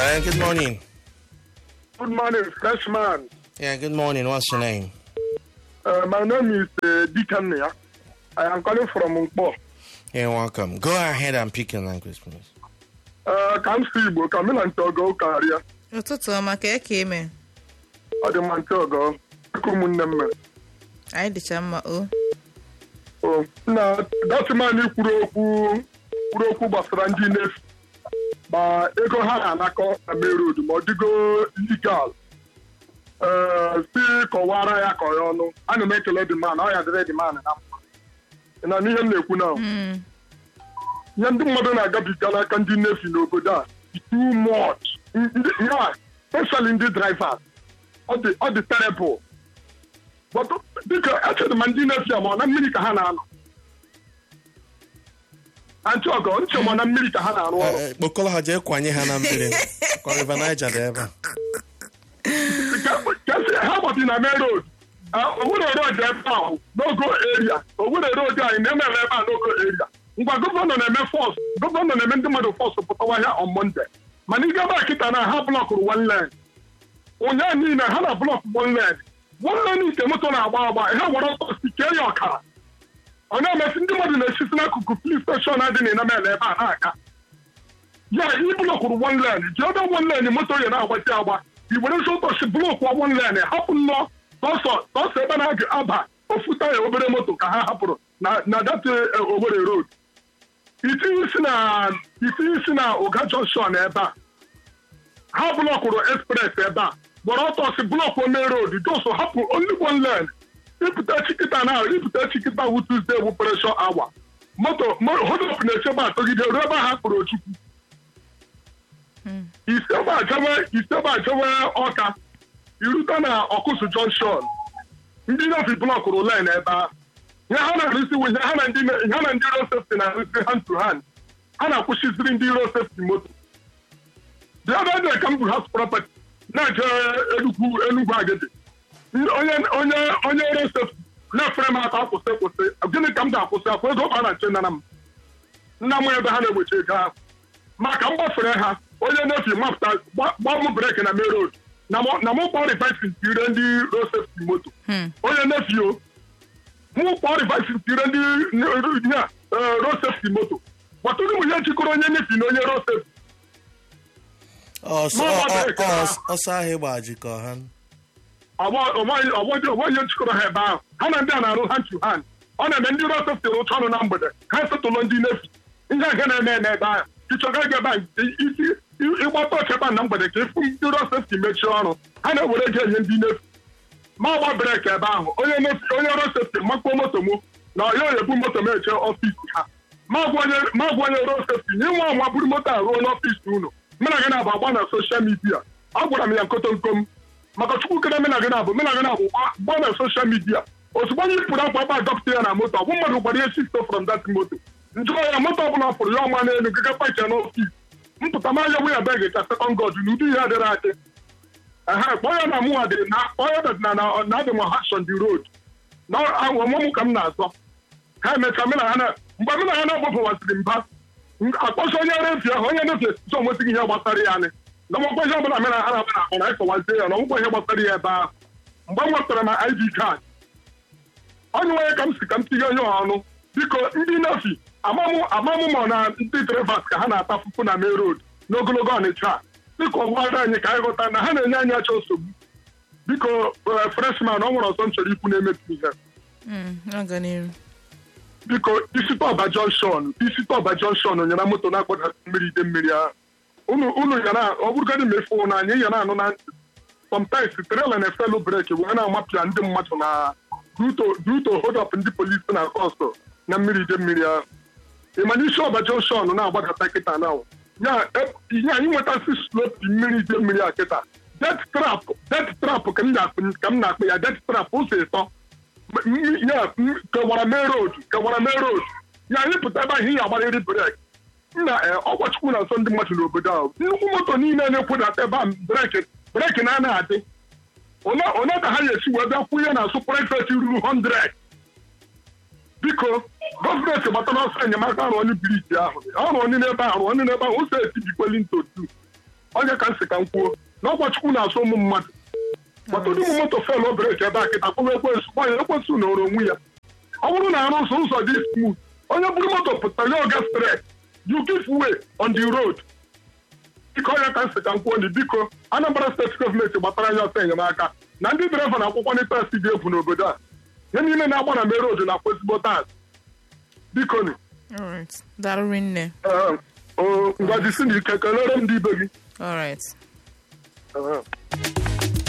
Uh, good morning. Good morning, freshman. Yeah, good morning. What's your name? Uh, my name is uh, Deacon. Yeah? I am calling from Nkpo. You're welcome. Go ahead and pick your language, please. Uh, ka m si Igbo ka m na ntị ọgọ karịa ụtụtụ ọma ka eke eme ọ dị mma ntị ọgọ dịka ụmụnne m mere anyị dịcha mma o O, na datịman kwuru okwu kwuru okwu gbasara ndị nefi ma ego ha na-anakọ na main road ma ọ dịgo legal ee si kọwara ya ka ya ọnụ ana m ekele dị man ọ ya dịrị dị man na mma Ị na n'ihe m na-ekwu na Mm, ihe ndị mmadụ na-agabiga n'aka ndị nefi n'obodo a is too much Ndị- ya especially ndị drivers ọ dị ọ dị terrible but dịka echere ma ndị nefi a ma ọ na mmiri ka ha na-anọ antị ọgọ nche ma ọ na mmiri ka ha na-arụ ọrụ Uh, Kpokọrọ ha jee kwanye ha na mmiri. Kwa River Niger dị ebe a. kasị ha gbati na main road owere road ebe ahụ n'ogo area owere road anyị na-emere ebe a n'ogo area ngwa gọvanọ na-eme fọs gọvanọ na-eme ndị mmadụ fọs pụtawa ahịa on monde mana ndị ebe a kịta na ha blọkụrụ one lane ụnyaahụ niile ha na blọk one lane one lane nke moto na-agba agba ha gwara ọtọ si kee ya ọkara ọ na-emesi ndị mmadụ na-esisi n'akụkụ plis steshọn adị na inamele ebe a na-aga ya ị blọkụrụ one lane ji ebe one lane moto ya na-agbazi agba i were ezi ụbọchị blọkụ one lane hapụ nnọọ sọsọ sọsọ ebe na-aba ofu taya obere moto ka ha hapụrụ na na dat Owerri road itinye isi na itinye isi na ụga junction ebe a ha blọkụrụ express ebe a gbọrọ ọtọ si blọkụ main road jos hapụ only one lane ịpụta chikịta na ịpụta chikịta wu Tuesday wu pressure hour moto hodop na-echebe atọgide ruo ebe ha kpụrụ ochukwu mm. isebe achewe isebe achewe ọka irute na ọkụsụ junction ndị nefi blọkụrụ len ebe ahụ ihe ha na-arụsi ihe ha na ndị ha na ndị road safety na-arụsi hand to hand ha na-akwụsịziri ndị road safety moto the other day ka m bụ house property na-eje enugwu enugwu agidi onye onye onye road safety na-efere m aka akwụsị kwụsị gịnị ka m ga-akwụsị akwụ ego ka a na-ache nana m nna m ebe ha na-egbochi ego ahụ maka m gbafere ha onye nefi mapụta gbaa m breki na main road na mụ na mụ kpọọ rivaisin tire ndị road safety moto Hmm. onye nefi o mụ kpọọ rivaisin tire ndị ihe a, eh, road safety moto gbatụrụ m ihe jikọrọ onye nefi na onye road safety Ọsọ Mama ọ- ọ- break ọ- ha. ọsọ ahụ ịgba jikọ ha. ọgbọ ihe jikọrọ ha ebe ahụ ha na ndị a na-arụ hand to hand ọ na-eme ndị road safety rụcha ọrụ na mgbede ha esetụlụ ndị nefi ihe nke na-eme eme ebe ahụ ịchọga ego ebe ahụ isi ịgbata ọcha ebe ahụ na mgbede ka ịfụ ndị road safety mechie ọrụ ha na-ewere ego enye ndị nefi ma gba breki ebe ahụ onye nefi onye road safety makpuo moto mụ na ya oyebu moto m eche ọfisi ha ma gwa onye ma gwa onye road safety nye nwa nwa buru moto a ruo n'ọfisi unu mụ na gị na-abụ agba na soshal midia agwara m ya nkotonkom maka chukwu kere mena gị na-abụ mena gị na-abụ gba na soshal midia ozugbo anyị pụrụ akwa ebe adọpụta ya na moto ọ bụ mmadụ gbara ihe sisto from that moto njụọ ya moto ọbụla pụrụ ya ọma n'elu gaga paki ya n'ọfis mpụta ma ya ya beg ka sekọnd god na ụdị ihe adịrị adị ehe kpọọ ya na mụnwa dị na kpọọ ya na na na adị m hashon the road na ọmụmụ ka m na-azọ ha emecha mena ha na mgbe mena ha na-agbapụwasịrị mba akpọcha onye refi ahụ onye refi esichi onwesịghị ihe gbasara ya anyị na ọmụkwa ihe ọbụla mena ha na-abụ na akpọ na ịkọwazie ya na ọmụkwa ihe gbasara ya ebe ahụ mgbe m nwetara na id card onye nwere ka m si ka m tinye onye ọnụ biko ndị nefi amamụ amamụ ma na ndị drivers ka ha na-ata fufu na main road n'ogologo ọnịcha a. biko gwara anyị ka anyị ghọta na ha na-enye anyị achọ nsogbu biko eh, freshman ọ nwere ọzọ m chọrọ ikwu na-emetu ihe Mm, aga n'iru biko isi tọba junction isi tọba junction nyara moto na-akpọdasị mmiri ide mmiri ahụ unu unu ya na ọ bụrụgodị ma efu na anyị ya na-anụ na ntị sometimes trela na-efelu breki wee na-amapịa ndị mmadụ na duto hold up ndị polisi na kọstọ na mmiri ide mmiri ahụ ịma na isi ọba junction na-agbadata kịta na ya e- ihe anyị nwetasị slopi mmiri ide mmiri a kịta det trap det trap ka m na-akpụ ka m na-akpụ ya det trap ụzọ ịtọ M- m- ya m- kewara main road kewara main road ya anyị pụta ebe ahụ ihe agbarịrị breki nna ọkwachukwu na nso ndị mmadụ n'obodo ahụ nnukwu moto niile na-ekwudata ebe a breki breki na anaghị adị one one ka ha ga-esi wee bịa kwụ ihe na asụ prifet ruru 100 biko gọọmenti gbatara ọsọ enyemaka arụ onye biriji ahụ ọrụ onye n'ebe ahụ ọrụ onye n'ebe ahụ ụzọ etibikweli ntotu onye ka m si ka m kwuo na ọgbachukwu na-asụ ụmụ mmadụ gbata ụmụ moto fel breki ebe a kịta kpọwa ekwensu gbanye ekwensu nọrọ onwe ya ọ bụrụ na arụ ụzọ ụzọ dị smooth onye buru moto pụtara ya oga straight you give way on the road biko onye ka m si ka m kwuo ndị biko Anambra steeti gọọmenti gbatara anya ọsọ enyemaka na ndị draiva na akwụkwọ ndị taksi dị egwu n'obodo a ihe niile na-agba na merodu na-akwa ezigbo tax biko ni alright daalụ rinne Ee, o ngwaji si na ike kelere m ndị ibe gị alright Ee.